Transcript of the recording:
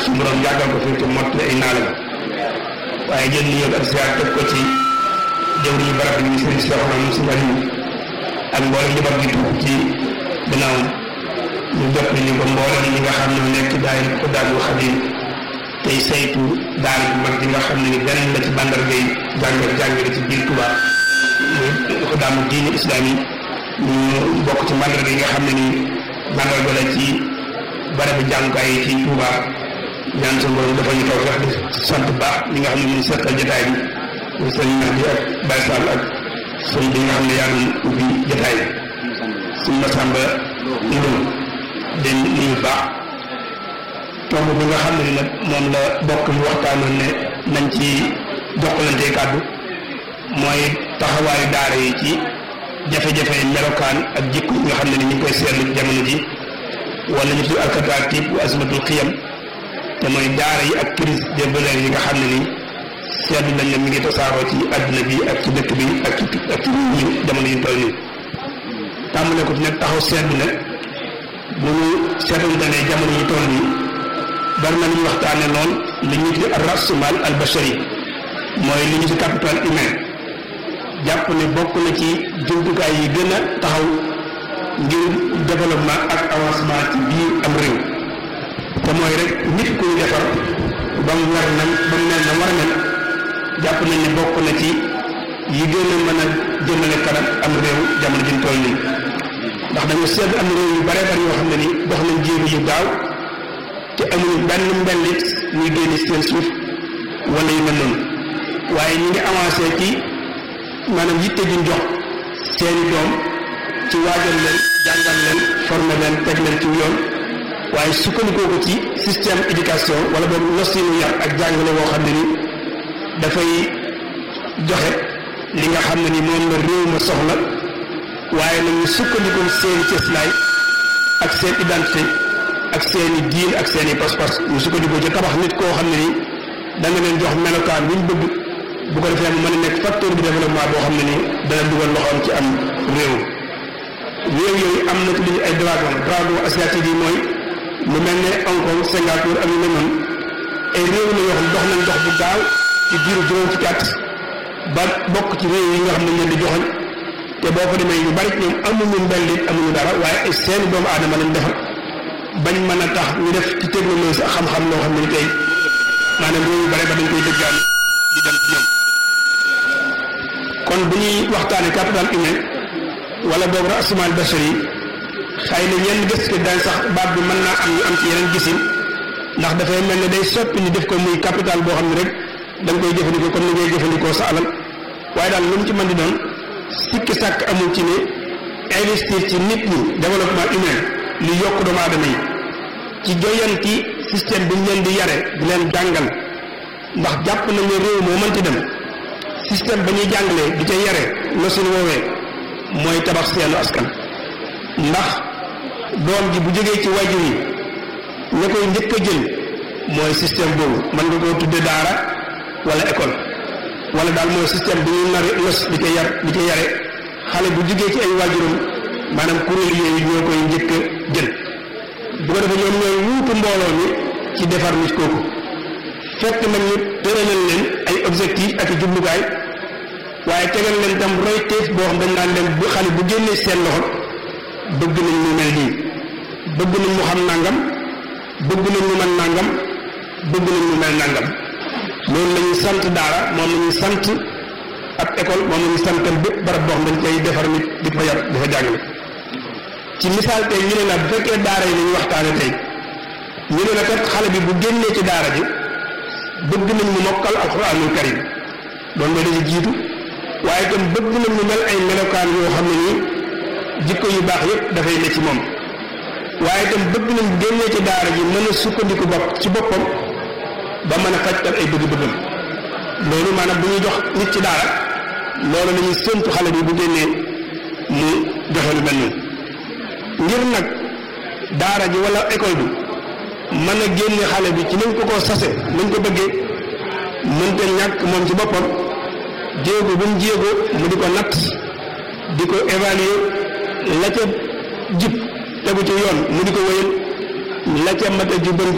suñu borom yàggal ko fi te mottali ay naalam waaye jël nuyoo ak ziar teg ko ci jëwriñu barab bi sëriñ Cheikh Oumar Moussa Aliou ak mboolem njaboot gi tuub ci gannaawam ñu jot ni ko mboolem ñi nga xam ne nekk daay ko daagul xadim tey saytu daara bu mag ji nga xam ne ni beneen la ci bandargay jàngal jàngale ci biir Touba muy ko daamu diine islam yi ñu bokk ci mandarga yi nga xam ne ni mandarga la ci barabu jàngukaay yi ci Touba ñaan sa borom dafa ñu taw sax di sant baax li nga xam ne ñu seetal jotaay bi muy sëñ Mahdi ak Baye Sall ak sëñ bi nga xam ne yaa doon ubbi jotaay bi suñ Masamba Ndoum den nuyu baax tomb bi nga xam ne ni nag moom la bokk ñu waxtaanoon ne nañ ci jokkalante kàddu mooy taxawaayu daara yi ci jafe-jafe melokaan ak jikko yi nga xam ne ni ñu ngi koy seetlu ci jamono ji wala ñu tudd alkataatib wa asmatul xiyam te mooy daara yi ak crise des valeurs yi nga xam ne ni seetlu nañ ne mi ngi tasaaroo ci àdduna bi ak ci dëkk bi ak ci ak ci ñu jamono yi ñu toll nii tàmbale ko ci nag taxaw seetlu ne bu ñu seetlante ne jamono yi toll nii bari na lu ñu waxtaane lool li ñu tudd ar-rasumal al bashari mooy li ñu ci capital humain jàpp ne bokk na ci jumtukaay yi gën a taxaw ngir développement ak avancement ci biir am réew te mooy rek nit ku ñu defar ba mu war na ba mu mel na war a mel jàpp nañ ne bokk na ci yi gën a mën a jëmale kanam am réew jamono ji ñu toll nii ndax dañu seet am réew yu bare bari yoo xam ne ni dox nañ jéego yu gaaw te amuñu benn mbellit ñuy génne seen suuf wala yu mel noonu waaye ñu ngi avancé ci maanaam yitte juñ jox seeni doom ci waajal leen jàngal leen former leen teg leen ci yoon waaye sukkandikoo ko ci système éducation wala boobu nosinu yar ak jàngale boo xam ne ni dafay joxe li nga xam ne ni moom la réew ma soxla waaye nag ñu sukkandikoo seeni cëslaay ak seen identité ak seeni diin ak seeni pas-pas ñu sukkandikoo ci tabax nit koo xam ne ni da nga leen jox melokaan wi ñu bëgg bu ko defee mu mën a nekk facteur de développement boo xam ne ni dana dugal loxoom ci am réew réew yooyu am na ci li ñu ay dragon dragon asiatique yi mooy lu mel ne Hong Kong Singapour ak yu mel noonu ay réew la yoo xam dox nañ dox bu gaaw ci diiru juróom fukki at ba bokk ci réew yi nga xam ne leen di joxoñ te boo ko demee yu bari ñoom amuñu mbellit amuñu dara waaye ay seeni doomu aadama lañ defar bañ mën a tax ñu def ci technologie ak xam-xam loo xam ne ni tey maanaam réew yu bari ba dañ koy dëggaan di dem ci ñoom kon bu ñuy waxtaane capital humain wala boobu rasumal bashari xëy na ñenn gis ko dañ sax baat bi mën naa am ñu am ci yeneen gisin ndax dafay mel ne day soppi ñu def ko muy capital boo xam ne rek da nga koy jëfandikoo comme ni ngay jëfandikoo sa alal waaye daal lu mu ci mën di doon sikki sàkk amul ci ne investir ci nit ñi développement humain li yokk doomu aadama yi ci joyanti système bi ñu leen di yare di leen jàngal ndax jàpp nañ ne réew moo mënti dem système ba ñuy jàngalee di ca yare la suñu woowee mooy tabax seenu askan ndax doom ji bu jógee ci wajur yi ña koy njëkk a jël mooy système boobu mën nga koo tudde daara wala école wala daal mooy système bi ñuy nar nos di ca yar di ca yare xale bu jógee ci ay wajuram maanaam kuréel yooyu ñoo koy njëkk a jël bu ko defee ñoom ñooy wuutu mbooloo mi ci defar nit kooku fekk nag ñu tëralal leen ay objectif ak i jublukaay waaye tegal leen tam roy teef boo xam dañ naan leen bu xale bu génnee seen loxo bëgg nañ mu mel nii bëgg nañ mu xam nangam bëgg nañ mu mën nangam bëgg nañ mu mel nangam loolu la ñuy sant daara moom la ñuy sant ab école moom la ñuy santal bépp barab boo xam dañ koy defar nit di ko yar di fa jàngale ci misaal tey ñu ne la bu fekkee daara yi la ñu waxtaane tey ñu ne la kat xale bi bu génnee ci daara ji bëgg nañ mu mokkal alxuraanul karim doon mooy dañu jiitu waaye itam bëgg nañ mu mel ay melokaan yoo xam ne nii jikko yu baax yépp dafay ne ci moom waaye itam bëgg nañ génnee ci daara ji mën a sukkandiku bopp ci boppam ba mën a fajtal ay bëgg-bëggam loolu maanaam bu ñuy jox nit ci daara loolu la ñuy séntu xale bi bu génnee mu joxe lu mel noonu ngir nag daara ji wala école bi mën a génne xale bi ci nañ ko ko sase nañ ko bëggee mënta ñàkk moom ci boppam jéego bu mu jéego mu di ko natt di ko évaluer la ca jib tegu ci yoon mu di ko wéyal la ca mat a jubanti